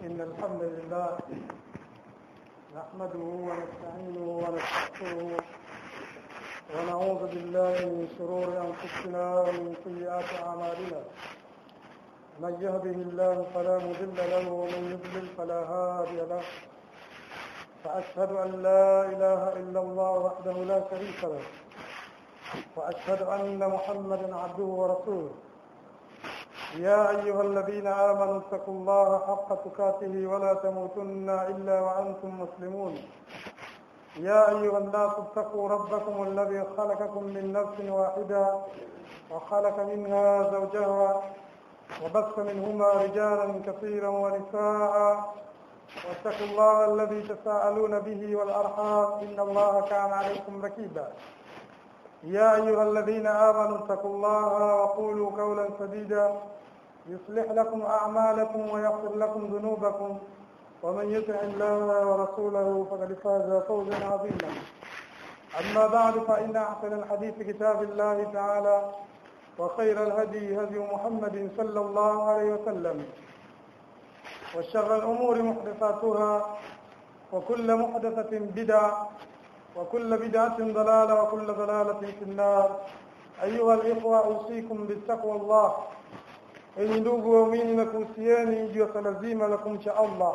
إن الحمد لله نحمده ونستعينه ونستغفره ونعوذ بالله من شرور أنفسنا ومن سيئات أعمالنا من يهده الله فلا مضل له ومن يضلل فلا هادي له فأشهد أن لا إله إلا الله وحده لا شريك له وأشهد أن محمدا عبده ورسوله يا أيها الذين آمنوا اتقوا الله حق تقاته ولا تموتن إلا وأنتم مسلمون يا أيها الناس اتقوا ربكم الذي خلقكم من نفس واحدة وخلق منها زوجها وبث منهما رجالا كثيرا ونساء واتقوا الله الذي تساءلون به والأرحام إن الله كان عليكم ركيبا يا أيها الذين آمنوا اتقوا الله وقولوا قولا سديدا يصلح لكم أعمالكم ويغفر لكم ذنوبكم ومن يطع الله ورسوله فقد فاز فوزا عظيما أما بعد فإن أحسن الحديث كتاب الله تعالى وخير الهدي هدي محمد صلى الله عليه وسلم وشر الأمور محدثاتها وكل محدثة بدعة وكل بدعة ضلالة وكل ضلالة في النار أيها الإخوة أوصيكم بالتقوى الله enyi ndugu waumini na kuhusieni juu ya swala zima la kumcha Allah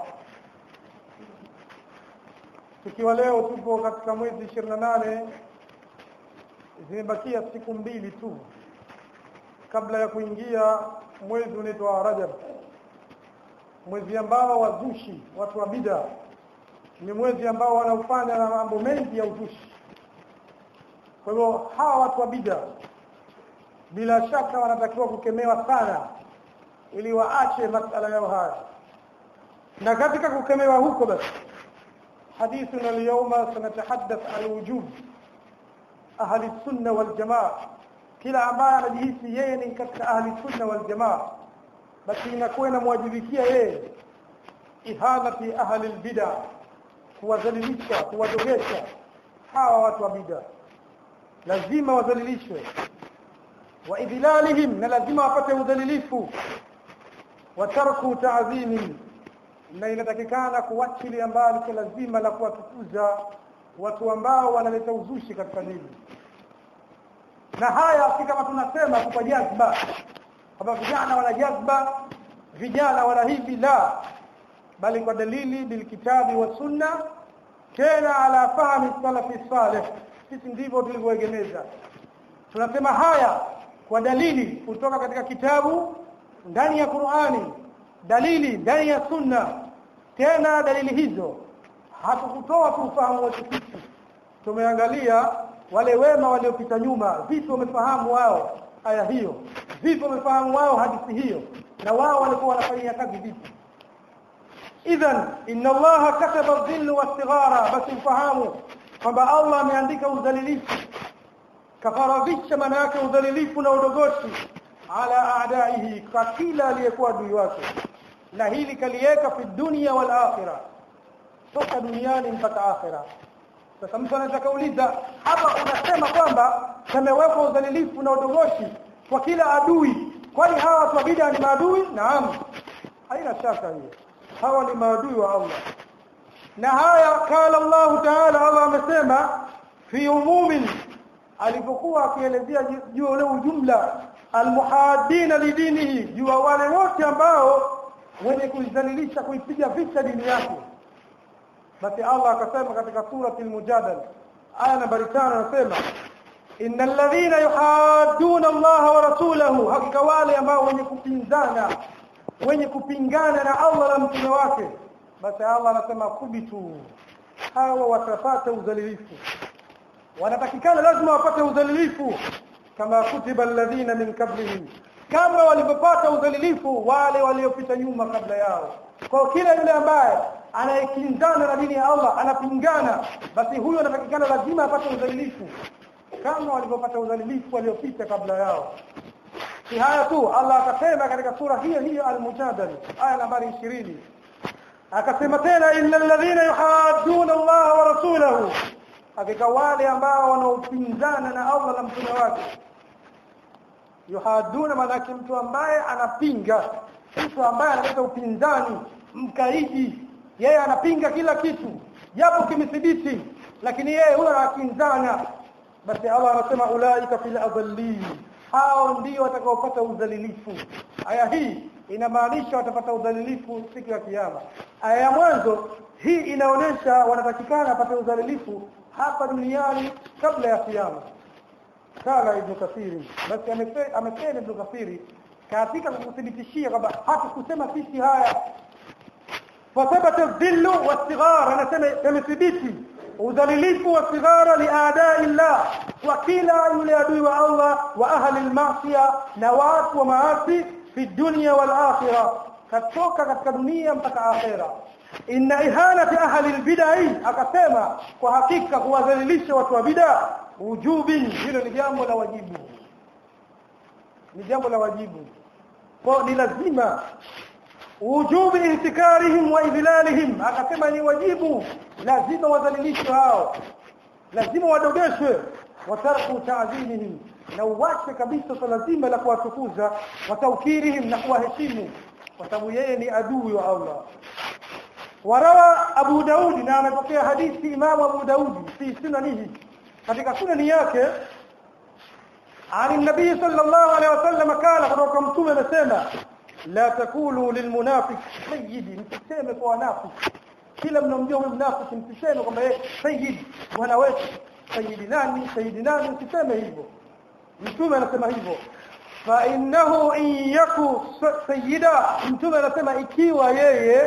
tukiwa leo tupo katika mwezi ishirini na nane zimebakia siku mbili tu kabla ya kuingia mwezi unaitwa Rajab mwezi ambao wazushi watu wa bid'a ni mwezi ambao wanaofanya na mambo mengi ya uzushi kwa hivyo hawa watu wa bid'a bila shaka wanatakiwa kukemewa sana ili waache masala yao haya na katika kukemewa huko basi حديثنا اليوم سنتحدث عن وجوب أهل السنة والجماعة kila ambaye anajihisi yeye ni katika ahli sunna wal jamaa basi inakuwa inamwajibikia yeye ihanati ahli albid'a kuwadhalilisha kuwadogesha hawa watu wa bid'a lazima wadhalilishwe wa idhilalihim na lazima wapate udhalilifu wa tarku ta'zimi na inatakikana kuwachilia mbali kwa lazima la kuwatukuza watu ambao wanaleta uzushi katika dini na haya si kama tunasema kwa jazba kwamba vijana wana jazba vijana wana hivi la bali kwa dalili bilkitabi wa sunna tena ala fahmi salafi salih sisi ndivyo tulivyoegemeza tunasema haya kwa dalili kutoka katika kitabu ndani ya Qur'ani dalili ndani ya sunna tena dalili hizo hatukutoa tu ufahamu wetu sisi tumeangalia wale wema waliopita nyuma vipi wamefahamu wao aya hiyo vipi wamefahamu wao hadithi hiyo na wao walikuwa wanafanyia kazi vipi idhan inna allaha kataba dhill wastighara basi ufahamu kwamba Allah ameandika udhalilifu kafaradhisha maana yake udhalilifu na udogoshi ala aadaihi kwa kila aliyekuwa adui wake na hili kaliweka fi dunia wal akhirah toka duniani mpaka akhirah sasa mtu anaweza kauliza hapa unasema kwamba kamewekwa udhalilifu na udogoshi kwa kila adui kwani hawa watu wa bid'a ni maadui naam haina shaka hiyo hawa ni maadui wa Allah na haya kala Allah Ta'ala Allah amesema fi umumin alipokuwa akielezea juu ule ujumla almuhadina lidinihi juu wale wote ambao wenye kuizalilisha kuipiga vita dini yake basi Allah akasema katika surati al-mujadala aya nambari 5 anasema innal ladhina yuhadduna Allah wa rasulahu hakika wale ambao wenye kupinzana wenye kupingana na Allah na mtume wake basi Allah anasema kubitu hawa watapata udhalilifu wanatakikana lazima wapate udhalilifu kama kutiba alladhina min qablihim kama walivyopata udhalilifu wale waliopita nyuma kabla yao kwa kila yule ambaye anayekinzana na dini ya Allah anapingana basi huyo anatakikana lazima apate udhalilifu kama walivyopata udhalilifu waliopita kabla yao si haya tu Allah akasema katika sura hiyo hiyo al-mujadala aya nambari 20 akasema tena innal ladhina yuhadduna Allah wa rasulahu hakika wale ambao wanaopinzana na Allah na mtume wake yuhaduna maana mtu ambaye anapinga mtu ambaye analeta upinzani mkaidi yeye anapinga kila kitu japo kimethibiti lakini yeye huyo anakinzana basi Allah anasema ulaika fil adallin hao ndio watakaopata udhalilifu aya hii inamaanisha watapata udhalilifu siku ya kiyama aya ya mwanzo hii inaonyesha wanatakikana apate udhalilifu hapa duniani kabla ya kiyama kala ibn kathiri basi amesema ibn kathiri katika kuthibitishia kwamba hatukusema sisi haya فثبت الذل والصغار انا ثبتي udhalilifu wa sighara liadai llah wa kila yule adui wa Allah wa ahli almaasiya na watu wa maasi fi dunya wal akhirah katoka katika dunia mpaka akhera inna ihanati ahli albidai akasema kwa hakika kuwadhalilisha watu wa bid'a ujubi hilo ni jambo la wajibu ni jambo la wajibu kwa ni lazima wujubi ihtikarihim wa idhlalihim akasema ni wajibu lazima wadhalilishwe hao lazima wadogeshwe watarku ta'zimihim na uwache kabisa swala zima la kuwatukuza wataukirihim na kuwaheshimu kwa sababu yeye ni adui wa Allah warawa Abu Daudi na amepokea hadithi Imam Abu Daudi fi sunanihi katika sunani yake عن النبي صلى الله عليه وسلم قال kutoka mtume amesema la takulu lilmunafiq sayyidi msiseme kwa wanafiki kila mnamjua huyu mnafiki msiseme kwamba yeye sayyid bwana wetu sayyidi nani sayyidi nani msiseme hivyo mtume anasema hivyo fa innahu in yaku sayyida mtume anasema ikiwa yeye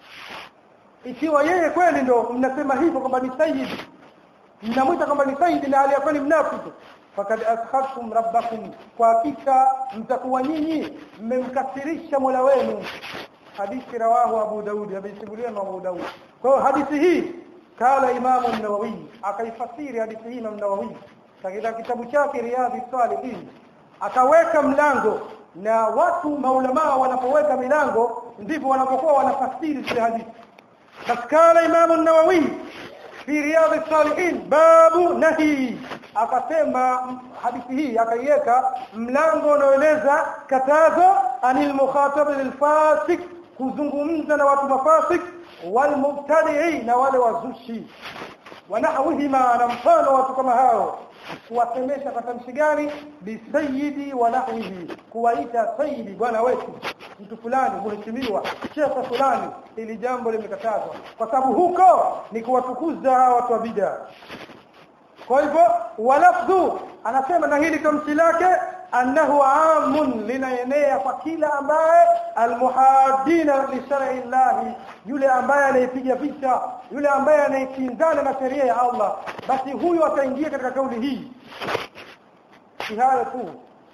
ikiwa yeye kweli ndo mnasema hivyo kwamba ni sayyid mnamwita kwamba ni sayyid na aliyekuwa ni mnafiki fakad askhaftum rabbakum kwa hakika mtakuwa nyinyi mmemkasirisha Mola wenu hadithi rawahu Abu Daud amesimulia na Abu Daud kwa hadithi hii kala Imam an-Nawawi akaifasiri hadithi hii Imam Nawawi katika kitabu chake Riyadhi Salihin akaweka mlango na watu maulama wanapoweka milango ndivyo wanapokuwa wanafasiri zile hadithi bas kala Imam an-Nawawi fi Riyadhi Salihin babu nahi akasema hadithi hii akaiweka mlango unaoeleza katazo anil mukhatab lil fasik kuzungumza na watu mafasik wal mubtadi'i na wale wazushi wanahwihima na mfano watu kama hao kuwasemesha kwa tamshi gani bisayidi wa nahwihi kuwaita sayidi bwana wetu mtu fulani mheshimiwa shekhe fulani ili jambo limekatazwa kwa sababu huko ni kuwatukuza hawa watu wa bid'a kwa hivyo walafdhu anasema na hili tamshi lake annahu amun linaenea kwa kila ambaye almuhadina li shar'i llahi yule ambaye anaipiga vita yule ambaye anaikinzana na sheria ya Allah basi huyo ataingia katika kauli hii si hayo tu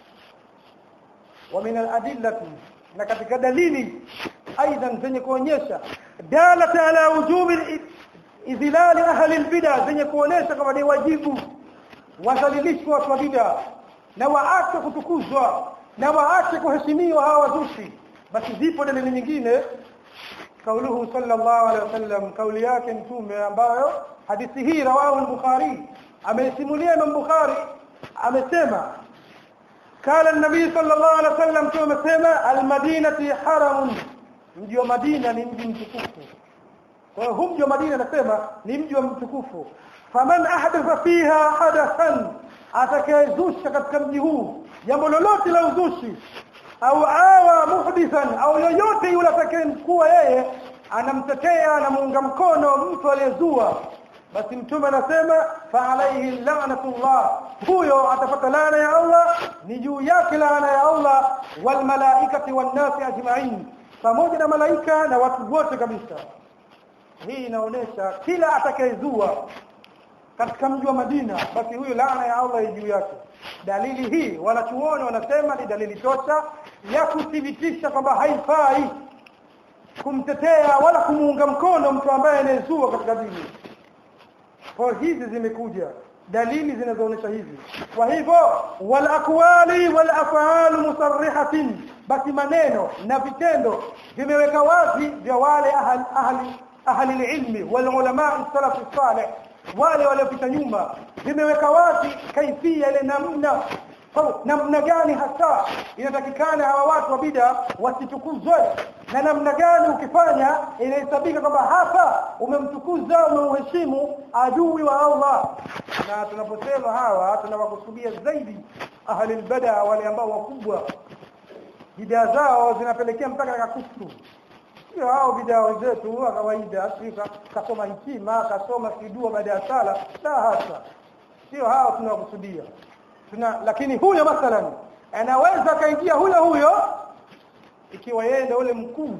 wa min aladillati na katika dalili aidan zenye kuonyesha dalata ala wujubi idhilali ahli albid'a zenye kuonesha kama ni wajibu wadhalilishwe watu wa bid'a na waache kutukuzwa na waache kuheshimiwa hawa wazushi basi zipo dalili nyingine kauluhu sallallahu alaihi wasallam kauli yake mtume ambayo hadithi hii rawahu al-bukhari ameisimulia Imam Bukhari amesema قال النبي صلى الله عليه وسلم كما سما المدينه حرم mji wa Madina ni mji mtukufu kwa hiyo mji wa Madina nasema ni mji wa mtukufu faman ahdatha fiha hadathan atakayezusha katika mji huu jambo lolote la uzushi au awa muhdithan au yoyote yule atakayemkuwa yeye anamtetea na muunga mkono mtu aliyezua basi mtume anasema fa alayhi la'natullah huyo atapata laana ya Allah ni juu yake laana ya Allah wal malaikati wan nasi ajma'in pamoja na malaika na watu wote kabisa hii inaonesha kila atakayezua katika mji wa Madina basi huyo laana ya Allah juu yake dalili hii wanachuoni wanasema ni dalili tosha ya kuthibitisha kwamba haifai kumtetea wala kumuunga mkono mtu ambaye anayezua katika dini kwa hizi zimekuja dalili zinazoonyesha hivi kwa hivyo wal aqwali wal af'al musarrihatin basi maneno na vitendo vimeweka wazi vya wale ahli ahli ahli ilmi wal ulama salaf salih wale waliopita nyuma vimeweka wazi kaifia ile namna kwa namna gani hasa inatakikana hawa watu wa bid'a wasitukuzwe na namna gani ukifanya inahesabika kwamba hapa umemtukuza umeuheshimu adui wa Allah na tunaposema hawa tunawakusudia zaidi ahli albada wale ambao wakubwa bid'a zao zinapelekea mpaka katika kufuru sio hao bid'a wenzetu wa kawaida sio kasoma hikima kasoma kidua baada ya sala la hasa sio hao tunawakusudia tuna lakini huyo mathalan anaweza kaingia huyo huyo ikiwa yeye ndio ule mkuu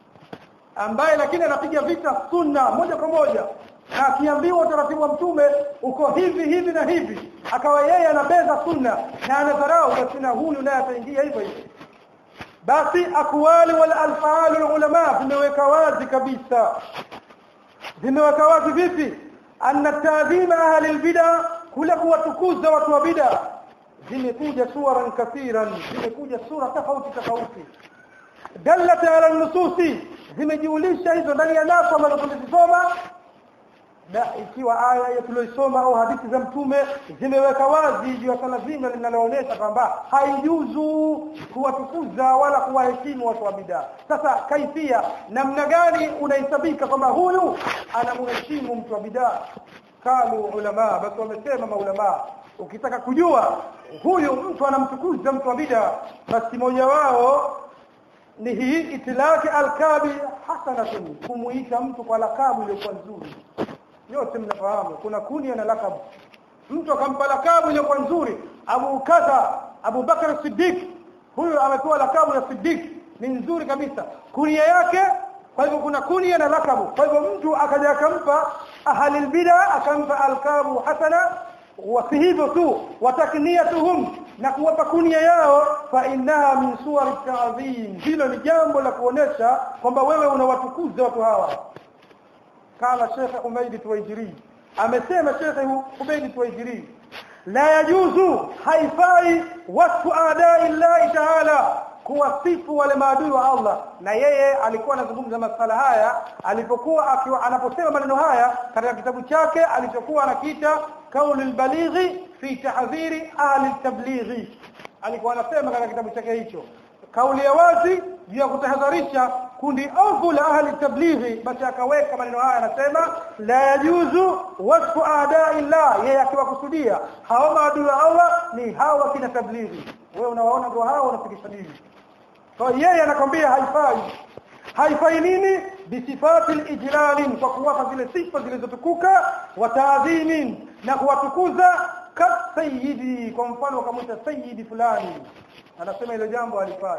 ambaye lakini anapiga vita sunna moja kwa moja na akiambiwa utaratibu wa mtume uko hivi hivi na hivi akawa yeye anabeza sunna na anadharau basi na huyu naye ataingia hivyo hivyo basi akwali wal alfaal ulama zimeweka wazi kabisa zimeweka wazi vipi anna tadhima ahli albid'a kule kuwatukuza watu wa bid'a zimekuja suran kathiran zimekuja sura tofauti tofauti dallat ala nususi zimejiulisha hizo ndani ya naso ambazo tulizisoma na ikiwa aya ya tuliyosoma au hadithi za mtume zimeweka wazi juu ya swala zima linaloonyesha kwamba haijuzu kuwatukuza wala kuwaheshimu watu wa bidaa sasa kaifia namna gani unahesabika kwamba huyu anamheshimu mtu wa bidaa kalu ulama basi wamesema maulama ukitaka kujua huyu mtu anamtukuza mtu wa bid'a basi moja wao ni hii itilaki alkabi hasanatun kumuita mtu kwa lakabu iliyokuwa nzuri yote mnafahamu kuna kunia na lakabu mtu akampa lakabu iliyokuwa nzuri Abu Kadha Abu Bakar Siddiq huyu amepewa lakabu ya Siddiq ni nzuri kabisa kunia yake kwa hivyo kuna kunia na lakabu kwa hivyo mtu akaja akampa ahli albid'a akampa alkabu hasana wa si hivyo tu watakniyatuhum na kuwapa kunia yao fa innaha min suwar ta'zim hilo ni jambo la kuonesha kwamba wewe unawatukuza watu hawa kama Sheikh Umayd Tuwaijiri amesema Sheikh Umayd Tuwaijiri la yajuzu haifai wasfu adai Allah ta'ala kuwasifu wale maadui wa Allah na yeye alikuwa anazungumza masala haya alipokuwa akiwa anaposema maneno haya katika kitabu chake alichokuwa anakiita kaulul balighi fi tahdhiri ahli tablighi alikuwa anasema katika kitabu chake hicho kauli ya wazi juu ya kutahadharisha kundi ovu la ahli tablighi basi akaweka maneno haya anasema la yajuzu wasfu aadai llah yeye akiwakusudia hao maadui wa Allah ni hawa kina tablighi wewe unawaona ndio hao wanafikisha dini kwa yeye anakwambia haifai haifai nini bisifati ijlalin kwa kuwapa zile sifa zilizotukuka wa taadhimin na kuwatukuza ka sayyidi kwa mfano wakamwita sayyidi fulani anasema hilo jambo halifai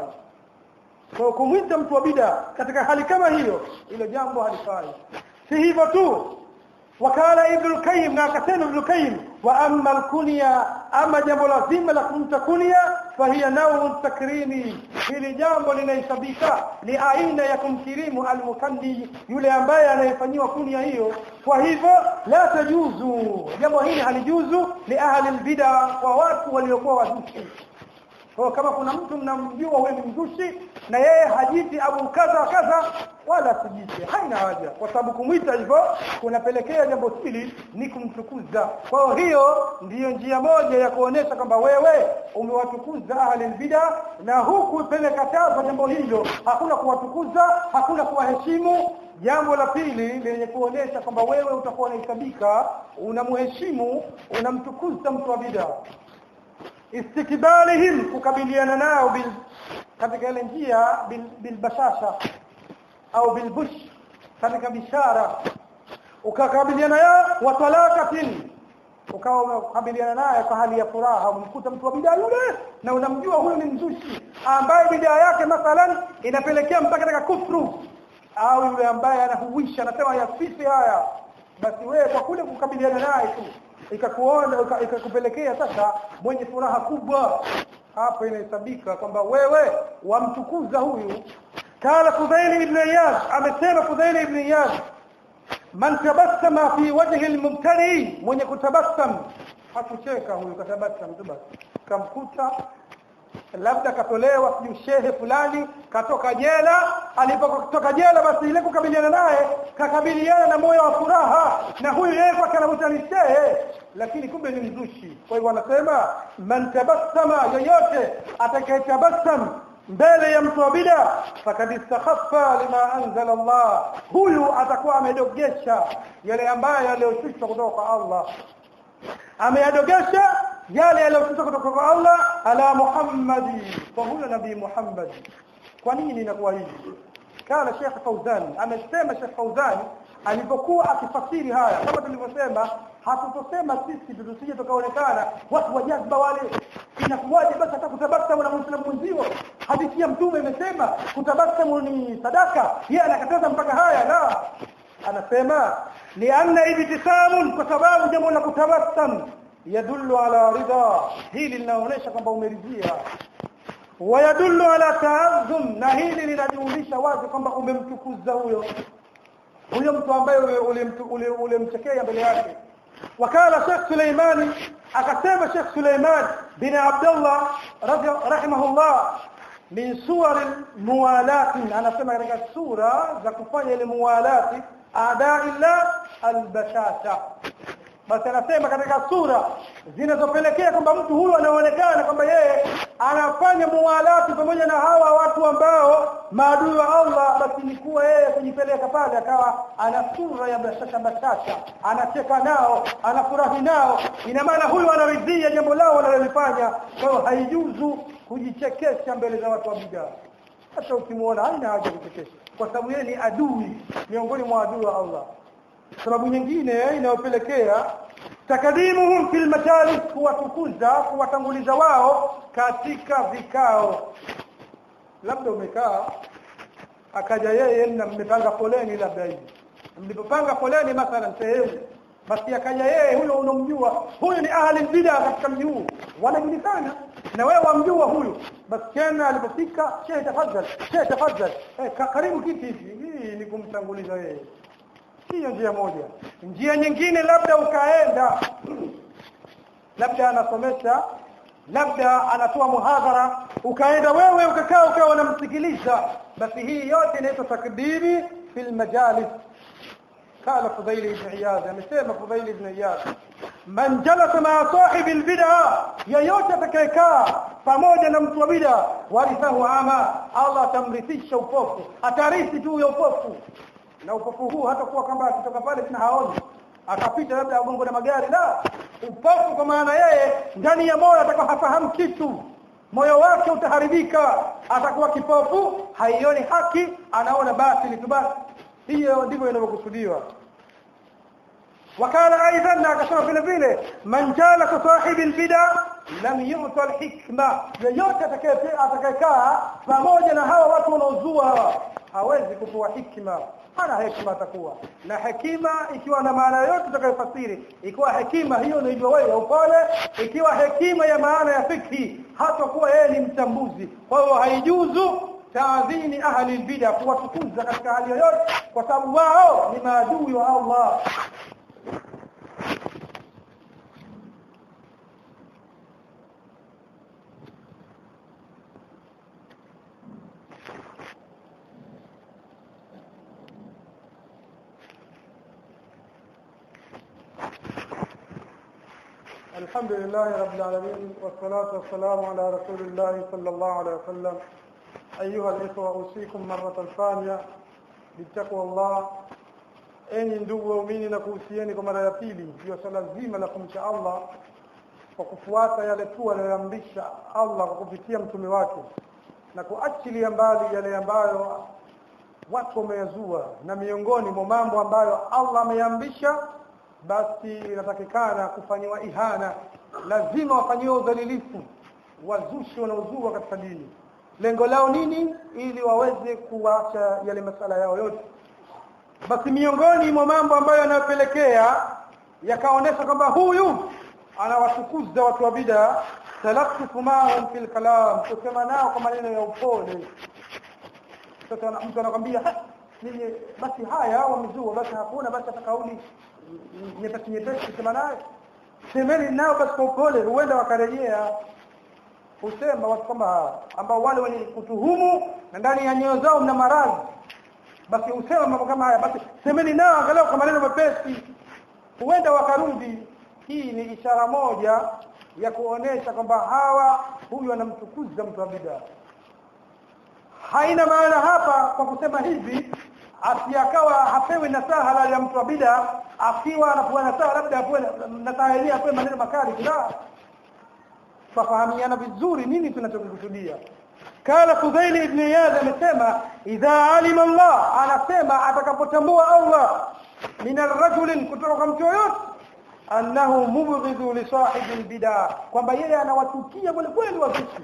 kwa kumwita mtu wa bid'a katika hali kama hiyo hilo jambo halifai si hivyo tu wakala ibn qayyim na akasema ibn qayyim wa amma al-kunya ama jambo lazima la kumta kunya fahiya nawu takrimi hili jambo linahesabika ni aina ya kumkirimu al-mukanni yule ambaye anayefanyiwa kunya hiyo kwa hivyo la tajuzu jambo hili halijuzu li ahli al-bid'a kwa watu waliokuwa wazushi kwa kama kuna mtu mnamjua wewe ni mzushi na yeye hajiti abu kadha kadha wala sijite haina haja kwa sababu kumwita hivyo kunapelekea jambo hili ni kumtukuza kwa hiyo ndiyo njia moja ya kuonesha kwamba wewe umewatukuza ahli bid'a na huku pelekataza jambo hilo hakuna kuwatukuza hakuna kuwaheshimu jambo la pili lenye kuonesha kwamba wewe utakuwa unahesabika unamheshimu unamtukuza mtu wa bid'a istikbalihim kukabiliana nao bil katika ile njia bil, bil bashasha au bil bush katika bishara ukakabiliana yao wa talaqatin ukawa unakabiliana naye kwa hali ya furaha umemkuta mtu wa bidaa yule na unamjua huyu ni mzushi ambaye bidaa yake mathalan inapelekea mpaka katika kufru au yule ambaye anahuisha anasema yasifi haya basi wewe kwa kule kukabiliana naye tu ikakuona ikakupelekea sasa mwenye furaha kubwa hapo inahesabika kwamba wewe wamtukuza huyu kala Fudhail ibn Iyad amesema Fudhail ibn Iyad man tabassama fi wajhi al-mubtadi mwenye kutabassam hakucheka huyu katabassam tu basi kamkuta labda katolewa sijui shehe fulani katoka jela alipotoka jela basi ile kukabiliana naye kakabiliana na moyo wa furaha na huyu yeye kwa kana ni shehe lakini kumbe ni mzushi kwa hivyo anasema man tabassama yoyote atakayetabassam mbele ya mtu wa bida fakad istakhaffa lima anzala Allah huyu atakuwa amedogesha yale ambayo yaliyoshushwa kutoka kwa Allah ameyadogesha yale yaliyoshushwa kutoka kwa Allah ala Muhammadi kwa huyo nabii Muhammad kwa nini inakuwa hivi kana Sheikh Fauzan amesema Sheikh Fauzan alipokuwa akifasiri haya kama tulivyosema hatutosema sisi tusije tukaonekana watu wa jazba wale inakuwaje basi hata kutabasamu na muislamu mwenzio hadithi ya mtume imesema kutabasamu ni sadaka yeye anakataza mpaka haya la anasema lianna ibtisamun kwa sababu jambo la kutabasamu yadullu ala ridha hili linaonyesha kwamba umeridhia wayadullu ala ta'azzum na hili linajulisha wazi kwamba umemtukuza huyo huyo mtu ambaye ulimchekea mbele yake wakala Sheikh Suleimani akasema Sheikh Suleiman bin Abdullah rahimahullah min suwar muwalati anasema katika sura za kufanya ile muwalati adaillah albashasha basi anasema katika sura zinazopelekea kwamba mtu huyu anaonekana kwamba yeye anafanya muwalati pamoja na hawa watu ambao maadui wa Allah basi ni kuwa yeye kujipeleka pale akawa ana sura ya bashasha bashasha anacheka nao anafurahi nao ina maana huyu anaridhia jambo lao wanalolifanya kwa hiyo haijuzu kujichekesha mbele za watu wa bid'a hata ukimuona haina haja kuchekesha kwa sababu yeye ni adui miongoni mwa adui wa Allah sababu nyingine inayopelekea takadimuhum fil majalis kuwatukuza kuwatanguliza wao katika vikao labda umekaa akaja yeye na mmepanga foleni labda hivi mlipopanga foleni mathalan sehemu basi akaja yeye huyo unomjua huyo ni ahli bid'a katika mji huu wanajulikana na wewe wamjua huyu basi tena alipofika shehe tafadhali shehe tafadhali eh, karibu kiti hivi hii ni kumtanguliza yeye hiyo njia moja njia nyingine labda ukaenda labda anasomesha labda anatoa muhadhara ukaenda wewe ukakaa ukawa unamsikiliza basi hii yote inaitwa takdiri fil majalis قال فضيل بن عياض amesema فضيل بن عياض man jalasa ma sahibi albid'a yoyote atakayekaa pamoja na mtu wa bid'a warithahu ama Allah atamrithisha upofu atarithi tu ya upofu na upofu huu hata kuwa kwamba akitoka pale tena haoni akapita labda agongo na magari la upofu kwa maana yeye ndani ya moyo atakuwa hafahamu kitu moyo wake utaharibika atakuwa kipofu haioni haki anaona batili tu basi hiyo ndivyo inavyokusudiwa wakala aidan akasema vile vile man jala sahibi albida lam yu'ta alhikma yoyote atakayekaa pamoja na hawa watu wanaozua hawezi kupewa hikma hana hekima atakuwa na hekima ikiwa na maana yote tutakayofasiri ikiwa hekima hiyo ndio wewe upole ikiwa hekima ya maana ya fikhi hata kuwa yeye ni mchambuzi kwa hiyo haijuzu taadhini ahli bid'a kuwatukuza katika hali yoyote kwa sababu wao ni maadui wa Allah الحمد لله رب العالمين والصلاة والسلام على رسول الله صلى الله عليه وسلم أيها الإخوة أوصيكم مرة ثانية بتقوى الله enyi ndugu waumini na kuhusieni kwa mara ya pili juu swala zima la kumcha Allah kwa kufuata yale tu aliyoamrisha Allah kwa kupitia mtume wake na kuachilia mbali yale ambayo watu wameyazua na miongoni mwa mambo ambayo Allah ameamrisha basi inatakikana kufanyiwa ihana lazima wafanyiwe udhalilifu wazushi wanaozua katika dini lengo lao nini ili waweze kuacha yale masala yao yote basi miongoni mwa mambo ambayo yanayopelekea yakaonesha kwamba huyu anawatukuza watu wa bid'a talaffufu ma'ahum fil kalam kusema nao kwa maneno ya upole sasa mtu anakwambia nini basi haya wamezua basi hakuna basi hata kauli nyepesi nyepesi kusema naye semeni nao basi kwa upole huenda wakarejea husema watu kama ambao wale wenye kutuhumu na ndani ya nyoyo zao mna maradhi basi usema mambo kama haya basi semeni nao angalau kwa maneno mepesi huenda wakarudi hii ni ishara moja ya kuonesha kwamba hawa huyu anamtukuza mtu wa bid'a haina maana hapa kwa kusema hivi asiakawa hapewi nasaha la ya mtu wa bid'a akiwa anapewa nasaha labda apewe nasaha yenyewe apewe maneno makali kila tafahamiana vizuri nini tunachokusudia kala Fudhail ibn Iyad amesema idha alima Allah anasema atakapotambua Allah min ar-rajul kutoka kwa mtu yoyote annahu mubghidhu li sahibi al-bid'ah kwamba yeye anawachukia kweli kweli wazushi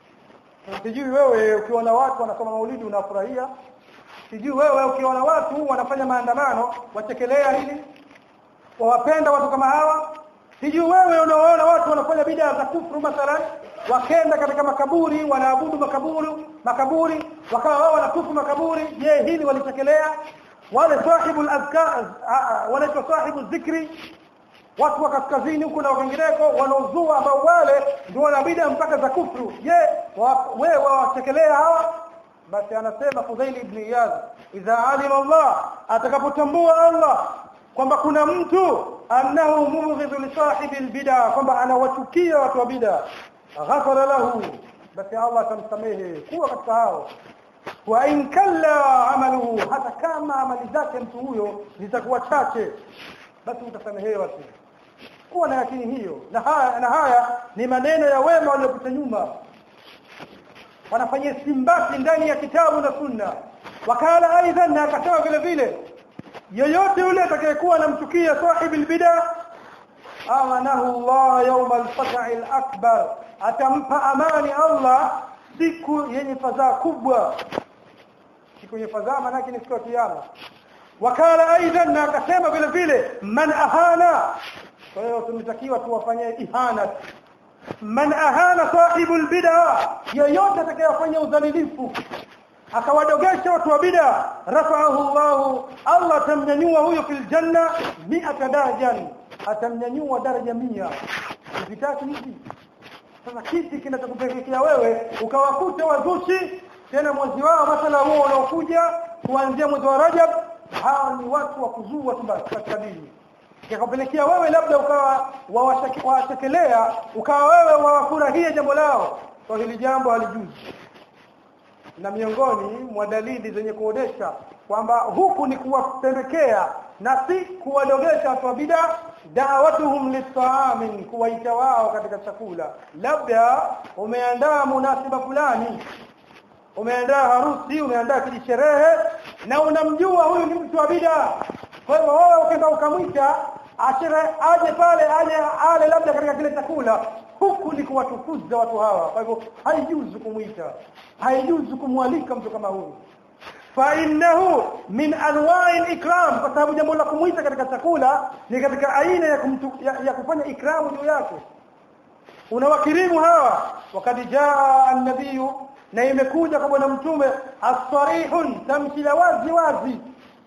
sijui wewe ukiona watu wanasoma maulidi unafurahia sijui wewe ukiona watu wanafanya maandamano wachekelea hili wawapenda watu kama hawa sijui wewe unaoona watu wanafanya bidaa za kufuru mathalan wakenda katika makaburi wanaabudu makaburi makaburi wakawa wao wanatufu makaburi je hili walichekelea wale sahibu al-azkar wanaitwa sahibu dhikri watu wa kaskazini huko na wengineko wanaozua ambao wale ndio wanabida mpaka za kufuru je wewe wawachekelea hawa basi anasema Fudhail ibn Iyad idha alima Allah atakapotambua Allah kwamba kuna mtu annahu mubghidhu li sahibi albid'a kwamba anawachukia watu wa bid'a ghafara lahu basi Allah atamsamehe kuwa katika hao wa in kalla amaluhu hata kama amali zake mtu huyo zitakuwa chache basi utasamehewa tu kuwa na yakini hiyo na haya na haya ni maneno ya wema waliopita nyuma wanafanyia simbati ndani ya kitabu na sunna wakala aidha na akasema vile vile yeyote yule atakayekuwa anamchukia sahibi albid'a amanahu Allah yawm al-fathi al-akbar atampa amani Allah siku yenye fadhaa kubwa siku yenye fadhaa maana ni siku ya kiyama wakala aidha na akasema vile vile man ahana kwa hiyo tunatakiwa tuwafanyie ihana man ahana sahibu albid'a yeyote atakayefanya udhalilifu akawadogesha watu wa bid'a rafa'ahu Allah Allah tamnyanyua huyo fil janna 100 darajan atamnyanyua daraja 100 vitatu hivi sasa kiti kinachokupelekea wewe ukawakuta wazushi tena mwezi wao mathala huo unaokuja kuanzia mwezi wa Rajab hao ni watu wa kuzua tu katika dini yakapelekea wewe labda ukawa wawachekelea ukawa wewe wawafurahia jambo lao kwa hili jambo halijuzi na miongoni mwa dalili zenye kuonesha kwamba huku ni kuwapelekea na si kuwadogesha watu wa bid'a da'watuhum lit'amin kuwaita wao katika chakula labda umeandaa munasiba fulani umeandaa harusi umeandaa kijisherehe na unamjua huyu ni mtu wa bid'a kwa hivyo wewe ukienda ukamwita ashire aje pale aje ale labda katika kile chakula huku ni kuwatukuza watu hawa kwa hivyo haijuzu kumwita haijuzu kumwalika mtu kama huyu fa innahu min anwa'i ikram kwa sababu jambo la kumwita katika chakula ni katika aina ya, kumtu, ya, ya kufanya ikramu juu yake unawakirimu hawa wakati jaa an-nabiy na imekuja kwa bwana mtume as-sarihun tamshi la wazi wazi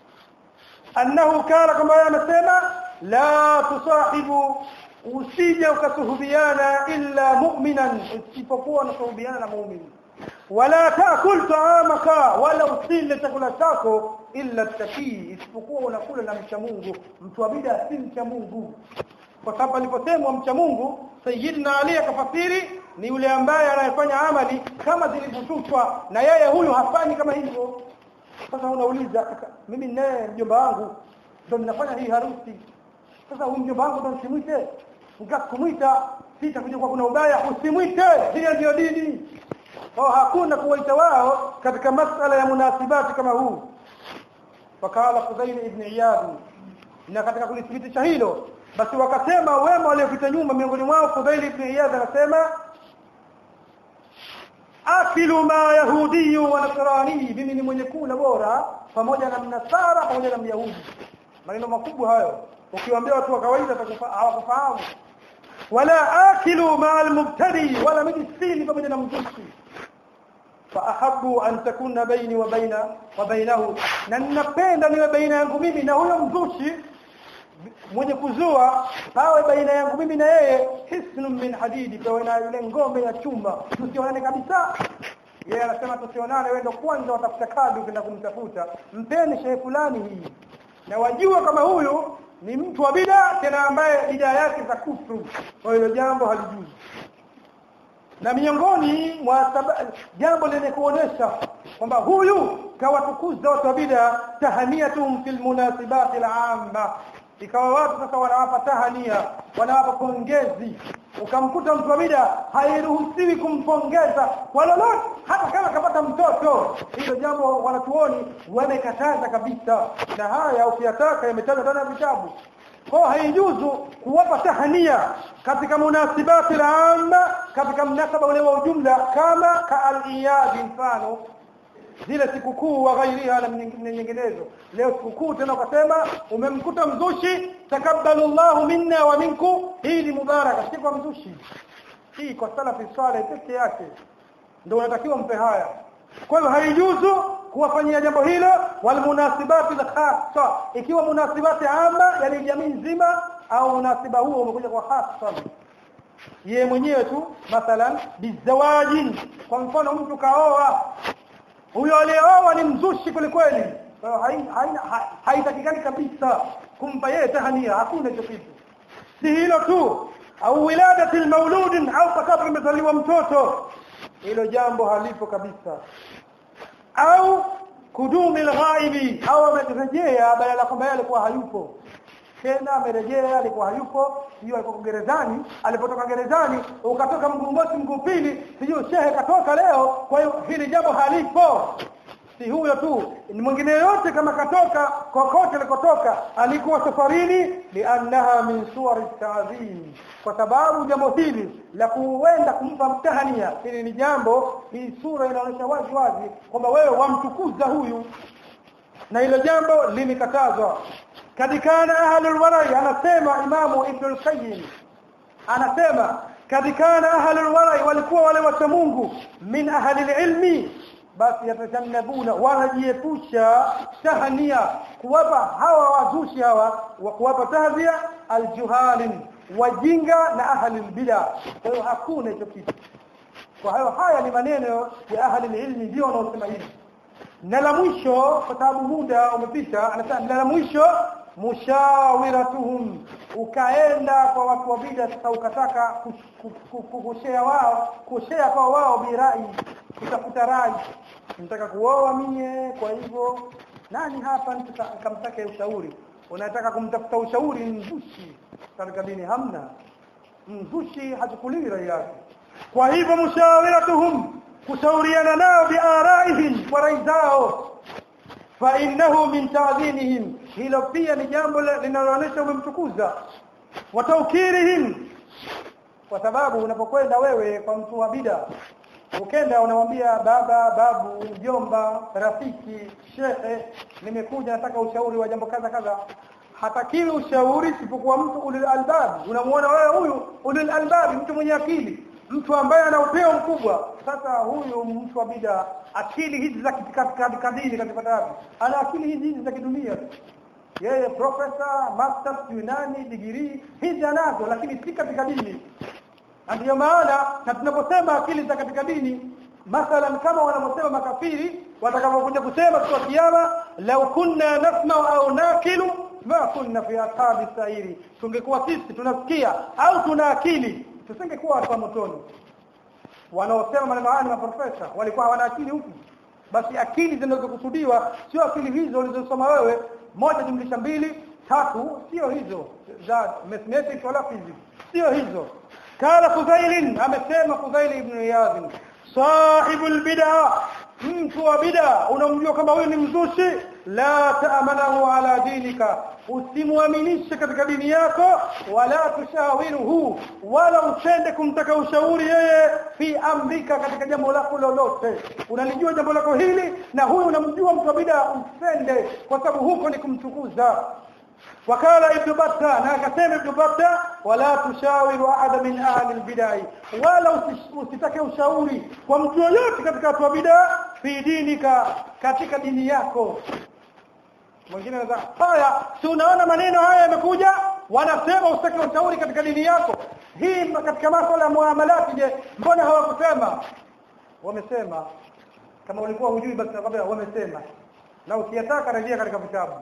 annahu kana kama yeye amesema la tusahibu usije ukasuhubiana illa mu'minan isipokuwa unasuhubiana mu'min wala taakul ta'amaka wala usile chakula chako illa takii isipokuwa unakula na mcha Mungu mtu wa bid'a si mcha Mungu kwa sababu aliposemwa mcha Mungu sayyidina Ali akafasiri ni yule ambaye anayefanya amali kama zilivyotushwa na yeye huyu hafanyi kama hivyo sasa unauliza mimi naye mjomba wangu ndio ninafanya hii harusi sasa huyu mjomba wangu ndio simwite ukakumuita sitakuja kwa kuna ubaya usimwite hiyo ndio dini kwa hakuna kuwaita wao katika masala ya munasibati kama huu wakala Fudhail ibn Iyad na katika kulithibitisha hilo basi wakasema wema waliopita nyuma miongoni mwao Fudhail ibn Iyad anasema akilu ma yahudi wa nasrani mimi ni mwenye kula bora pamoja na mnasara pamoja na myahudi maneno makubwa hayo ukiwaambia watu wa kawaida hawakufahamu wala akilu ma almubtadi wala mjisini pamoja na mzushi faahabu an takuna baini wa baina wa bainahu na ninapenda niwe baina yangu mimi na huyo mzushi mwenye kuzua pawe baina yangu mimi na yeye hisnun min hadidi pawe na yule ngome ya chuma tusionane kabisa yeye anasema tusionane wewe ndo kwanza watafuta kadi ukienda kumtafuta mpeni shehe fulani hii na wajua kama huyu ni mtu wa bida tena ambaye bida yake za kufru kwa hilo jambo halijuzi na miongoni mwa jambo lenye kuonesha kwamba huyu kawatukuza watu wa bida tahaniyatum fil munasibati al-amma ikawa watu sasa wanawapa tahania wanawapa pongezi ukamkuta mtu wa bida hairuhusiwi kumpongeza kwa lolote hata kama kapata mtoto hilo jambo wanatuoni wamekataza kabisa na haya ukiyataka yametajwa ndani ya vitabu kwa haijuzu kuwapa tahania katika munasibati al-amma katika mnasaba ule wa ujumla kama ka al-iyad mfano zile sikukuu wa ghairiha na nyinginezo leo sikukuu tena ukasema umemkuta mzushi takabbalu Allah minna wa minkum hii ni mubaraka si kwa mzushi hii kwa salafi saleh peke yake ndio unatakiwa mpe haya kwa hiyo haijuzu kuwafanyia jambo hilo wal munasibati khassa ikiwa munasibati ama yani jamii nzima au munasiba huo umekuja kwa hasa yeye mwenyewe tu mathalan bizawajin kwa mfano mtu kaoa huyo aliyeoa ni mzushi kwelikweli haitakikani kabisa kumpa yeye tahania hakuna hicho kitu si hilo tu au wiladati mauludin au pakapo imezaliwa mtoto hilo jambo halipo kabisa au kudumi alghaibi au amerejea badala kwamba yeye alikuwa hayupo tena amerejea alikuwa hayupo hiyo alikuwa gerezani alipotoka gerezani ukatoka mgungosi mguu pili sijui shehe katoka leo kwa hiyo hili jambo halipo si huyo tu mwingine yote kama katoka kokote alikotoka alikuwa safarini liannaha min suwari ta'zim kwa sababu jambo hili la kuenda kumpa mtahania hili ni jambo hii sura inaonyesha wazi wazi kwamba wewe wamtukuza huyu na hilo jambo limekatazwa kadikana ahlul warai anasema imamu ibn al-qayyim anasema kadikana ahlul warai walikuwa wale wacha Mungu min ahli ilmi basi yatajannabuna wanajiepusha tahania kuwapa hawa wazushi hawa wa kuwapa tahdhia aljuhalin wajinga na ahli albida kwa hiyo hakuna hicho kitu kwa hiyo haya ni maneno ya ahli ilmi ndio wanaosema hivi na la mwisho kwa sababu muda umepita anasema na la mwisho mushawiratuhum ukaenda kwa watu wa bid'a sasa ukataka kushare wao kushare kwa wao birai kutafuta rai nataka kuoa mie kwa hivyo nani hapa nikamtaka ushauri unataka kumtafuta ushauri mzushi katika dini hamna mzushi hachukuliwi rai yake kwa hivyo mushawiratuhum kushauriana nao biaraihim kwa rai zao fa innahu min ta'dhinihim hilo pia ni jambo linaloonyesha umemtukuza wa taukirihim kwa sababu unapokwenda wewe kwa mtu wa bida ukenda unamwambia baba babu mjomba rafiki shehe nimekuja nataka ushauri wa jambo kaza kaza hatakiwi ushauri isipokuwa mtu ulil albab unamuona wewe huyu ulil albab mtu mwenye akili mtu ambaye ana upeo mkubwa sasa huyu mtu wa bida akili hizi za kadini katika wapi ana akili hizi hizi za kidunia yeye profesa master yunani degree hizi anazo lakini si katika dini ndio maana na tunaposema akili za katika dini mathalan kama wanaposema makafiri watakapokuja kusema kwa kiyama law kunna nasma au nakilu ma kunna fi ashabi sairi tungekuwa sisi tunasikia au tuna akili tusingekuwa watu wa motoni wanaosema maneno haya ni maprofesa walikuwa hawana akili huku basi akili zinazokusudiwa sio akili hizo ulizosoma wewe moja jumlisha mbili tatu sio hizo za mathematics wala physics sio hizo kala Fudail amesema Fudail ibn Iyad sahibul bid'ah mtu wa bid'a unamjua kama huyu ni mzushi la taamanahu ala dinika usimwaminishe katika dini yako wala tushawiruhu wala usende kumtaka ushauri yeye fi amrika katika jambo lako lolote unalijua jambo lako hili na huyu unamjua mtu wa bid'a usende kwa sababu huko ni kumtukuza wakala ibn batta na akasema ibn batta wala tushawiru ahada min ahli albid'ah wala usitake ushauri kwa mtu yoyote katika watu wa bid'a fi dinika katika dini yako mwingine anasema haya si unaona maneno haya yamekuja wanasema usitake ushauri katika dini yako hii katika masuala ya muamalati je mbona hawakusema wamesema kama ulikuwa hujui basi nakwambia wamesema na ukiyataka rejea katika vitabu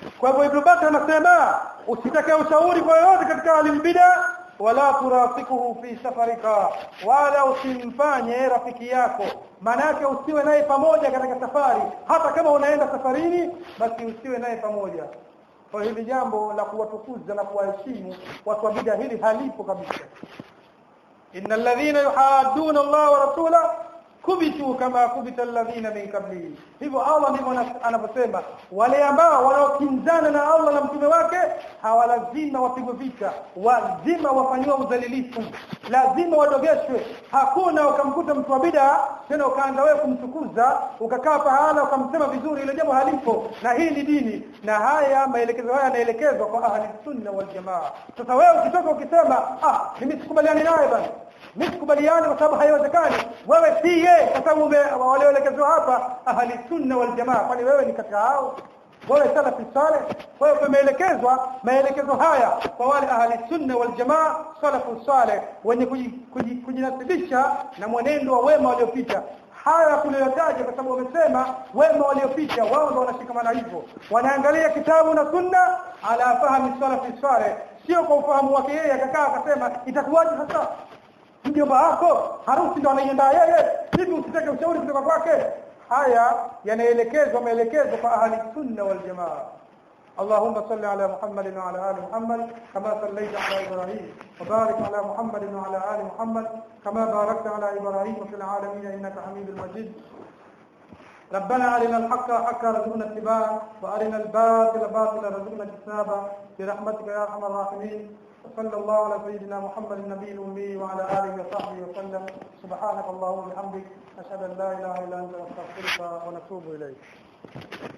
kwa hivyo Ibn Bakr anasema usitake ushauri kwa yoyote katika alimbida wala turafikuhu fi safarika wala usimfanye rafiki yako manake usiwe naye pamoja katika safari hata kama unaenda safarini basi usiwe naye pamoja kwa hili jambo la kuwatukuza na kuwaheshimu watu wa bid'a hili halipo kabisa innal ladhina yuhadduna Allah wa rasulahu kubitu kama kubita alladhina min qablihi hivyo Allah ndivyo anavyosema wale ambao wanaokinzana na Allah na mtume wake hawalazima wapigwe vita lazima wafanywe udhalilifu lazima wadogeshwe hakuna ukamkuta mtu wa bid'a tena ukaanza wewe kumtukuza ukakaa pahala ukamsema vizuri ile jambo halipo na hii ni dini na haya maelekezo haya yanaelekezwa kwa ahli sunna wal jamaa sasa wewe ukitoka ukisema ah mimi sikubaliani naye bana mimi sikubaliani kwa sababu haiwezekani wewe si yeye kwa sababu walioelekezwa hapa ahli sunna wal jamaa kwani wewe ni katika hao wewe salafi saleh wewe umeelekezwa maelekezo haya kwa wale ahli sunna wal jamaa salafu saleh wenye kujinasibisha na mwenendo wa wema waliopita haya tuliyotaja kwa sababu wamesema wema waliopita wao ndio wanashikamana hivyo wanaangalia kitabu na sunna ala fahmi salafi saleh sio kwa ufahamu wake yeye akakaa akasema itakuwaje sasa mjomba wako harusi ndo anaiandaa yeye hivi usitake ushauri kutoka kwake haya yanaelekezwa maelekezo kwa ahli sunna wal jamaa اللهم صل على محمد وعلى ال محمد كما صليت على ابراهيم وبارك على محمد وعلى ال محمد كما باركت على ابراهيم في العالمين انك حميد مجيد ربنا أرنا الحق حقا رزقنا اتباعه وأرنا الباطل باطلا رزقنا اجتنابه برحمتك يا أرحم الراحمين وصلى الله على سيدنا محمد النبي الأمي وعلى آله وصحبه وسلم سبحانك اللهم وبحمدك أشهد أن لا إله إلا أنت نستغفرك ونتوب إليك